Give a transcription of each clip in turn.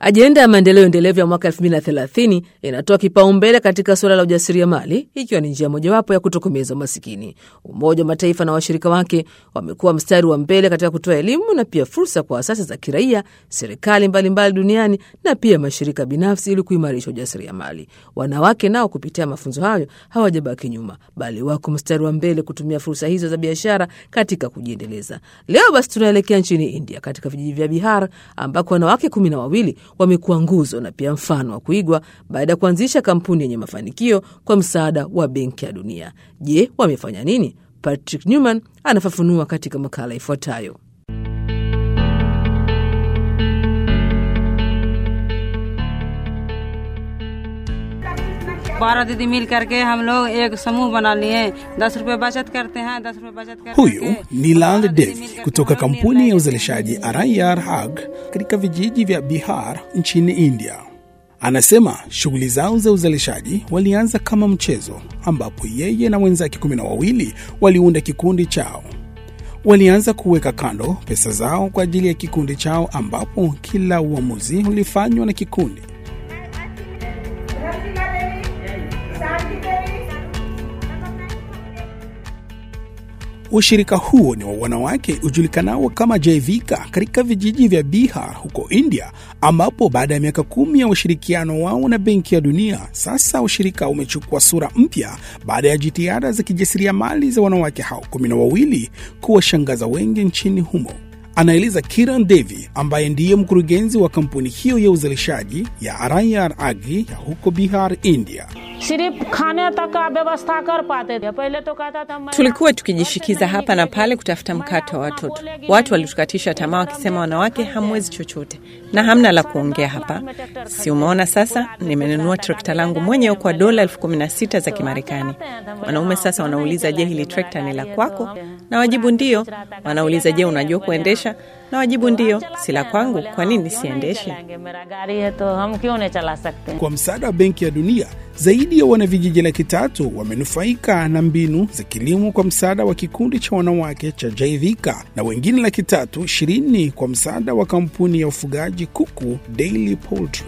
Ajenda ya maendeleo endelevu ya mwaka 2030 inatoa kipaumbele katika suala la ujasiriamali, ikiwa ni njia mojawapo ya kutokomeza umasikini. Umoja wa Mataifa na washirika wake wamekuwa mstari wa mbele katika kutoa elimu na pia fursa kwa asasi za kiraia, serikali mbalimbali duniani na pia mashirika binafsi ili kuimarisha ujasiriamali. Wanawake nao kupitia mafunzo hayo hawajabaki nyuma, bali wako mstari wa mbele kutumia fursa hizo za biashara katika kujiendeleza. Leo basi tunaelekea nchini India, katika vijiji vya Bihar ambako wanawake kumi na wawili wamekuwa nguzo na pia mfano wa kuigwa baada ya kuanzisha kampuni yenye mafanikio kwa msaada wa Benki ya Dunia. Je, wamefanya nini? Patrick Newman anafafanua katika makala ifuatayo. बारह दीदी मिल करके हम लोग एक समूह बना लिए दस रुपए बचत करते हैं दस रुपए बचत करके Huyu ni Lal Devi kutoka kampuni ya uzalishaji Arayar Hag katika vijiji vya Bihar nchini India. Anasema shughuli zao za uzalishaji walianza kama mchezo, ambapo yeye na wenzake kumi na wawili waliunda kikundi chao. Walianza kuweka kando pesa zao kwa ajili ya kikundi chao, ambapo kila uamuzi ulifanywa na kikundi. Ushirika huo ni wa wanawake ujulikanao kama Jaivika katika vijiji vya Bihar huko India, ambapo baada ya miaka kumi ya ushirikiano wao na Benki ya Dunia, sasa ushirika umechukua sura mpya baada ya jitihada za kijasiriamali za wanawake hao kumi na wawili kuwashangaza wengi nchini humo. Anaeleza Kiran Devi ambaye ndiye mkurugenzi wa kampuni hiyo ya uzalishaji ya Arayar Agri ya huko Bihar, India. सिर्फ खाने तक का व्यवस्था कर पाते थे पहले तो कहता था मैं Tulikuwa tukijishikiza hapa na pale kutafuta mkate wa watoto. Watu walitukatisha tamaa wakisema, wanawake hamwezi chochote na hamna la kuongea hapa. Si umeona sasa, nimenunua trekta langu mwenyewe kwa dola elfu kumi na sita za Kimarekani. Wanaume sasa wanauliza, je, hili trekta ni la kwako? Na wajibu ndio. Wanauliza, je, unajua kuendesha? Na wajibu ndio. Si la kwangu, kwa nini siendeshi? चलाएंगे मेरा गाड़ी है तो हम क्यों नहीं चला सकते Kwa msaada wa Benki ya Dunia, zaidi ya wanavijiji laki tatu wamenufaika na mbinu za kilimo kwa msaada wa kikundi cha wanawake cha Jaivika na wengine laki tatu ishirini kwa msaada wa kampuni ya ufugaji kuku Daily Poultry.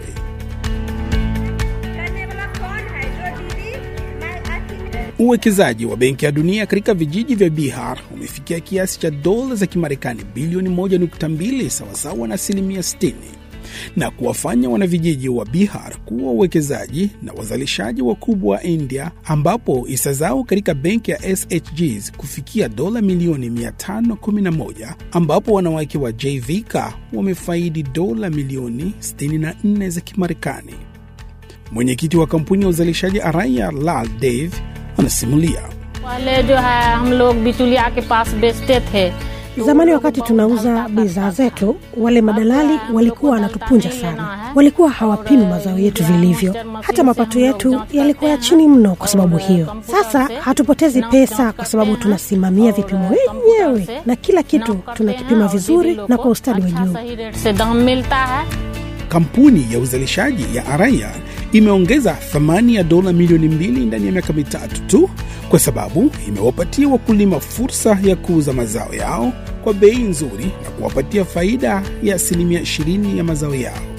करने वाला कौन है जो दीदी मैं अच्छी Uwekezaji wa Benki ya Dunia katika vijiji vya Bihar umefikia kiasi cha dola za Kimarekani bilioni 1.2 sawasawa na asilimia 60 na kuwafanya wanavijiji wa Bihar kuwa wawekezaji na wazalishaji wakubwa wa India, ambapo hisa zao katika benki ya SHGs kufikia dola milioni 511, ambapo wanawake wa Jvika wamefaidi dola milioni 64 za Kimarekani. Mwenyekiti wa kampuni ya uzalishaji Araya Lal Dev anasimulia. पहले जो है हम लोग बिचुलिया के पास बेचते थे Zamani wakati tunauza bidhaa zetu, wale madalali walikuwa wanatupunja sana, walikuwa hawapimi mazao yetu vilivyo. Hata mapato yetu yalikuwa ya chini mno kwa sababu hiyo. Sasa hatupotezi pesa kwa sababu tunasimamia vipimo wenyewe na kila kitu tunakipima vizuri na kwa ustadi wa अच्छा juu. सही rate से दाम मिलता है Kampuni ya uzalishaji ya Araya imeongeza thamani ya dola milioni mbili ndani ya miaka mitatu tu, kwa sababu imewapatia wakulima fursa ya kuuza mazao yao kwa bei nzuri na kuwapatia faida ya asilimia 20 ya mazao yao.